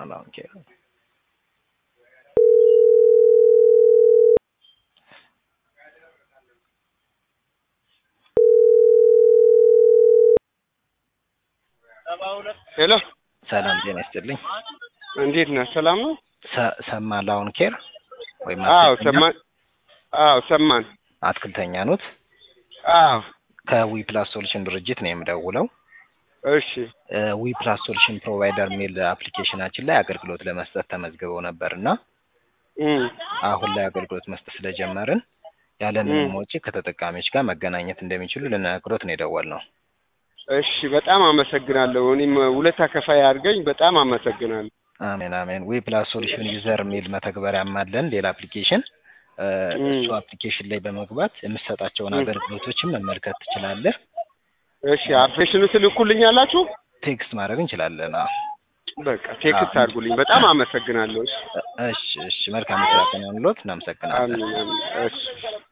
ላውን ኬር ሄሎ ሰላም ጤና ይስጥልኝ። እንዴት ነህ? ሰላም ነው? ሰ- ሰማ ላውን ኬር ወይም አዎ አትክልተኛ? ሰማን። አዎ ሰማን። አትክልተኛ ኖት? አዎ ከዊ ፕላስ ሶሉሽን ድርጅት ነው የምደውለው። እሺ ዊ ፕላስ ሶሉሽን ፕሮቫይደር የሚል አፕሊኬሽናችን ላይ አገልግሎት ለመስጠት ተመዝግበው ነበር እና እም፣ አሁን ላይ አገልግሎት መስጠት ስለጀመርን ያለምንም እም። ወጪ ከተጠቃሚዎች ጋር መገናኘት እንደሚችሉ ልነግሮት ነው የደወልነው። እሺ በጣም አመሰግናለሁ። እኔም ውለታ ከፋይ አድርገኝ። በጣም አመሰግናለሁ። አሜን አሜን። ዊ ፕላስ ሶሉሽን ዩዘር የሚል መተግበሪያም አለን ሌላ አፕሊኬሽን። እ፣ እም። እሱ አፕሊኬሽን ላይ በመግባት የምትሰጣቸውን እም። አገልግሎቶችን መመልከት ትችላለህ። እሺ አፕሬሽኑ ትልኩልኛላችሁ? ቴክስት ማድረግ እንችላለን። አዎ። በቃ ቴክስት አድርጉልኝ። በጣም አመሰግናለሁ። እሺ እሺ እሺ። መልካም ስራ ቀን ይሁንልዎት። እናመሰግናለን። አሜን አሜን። እሺ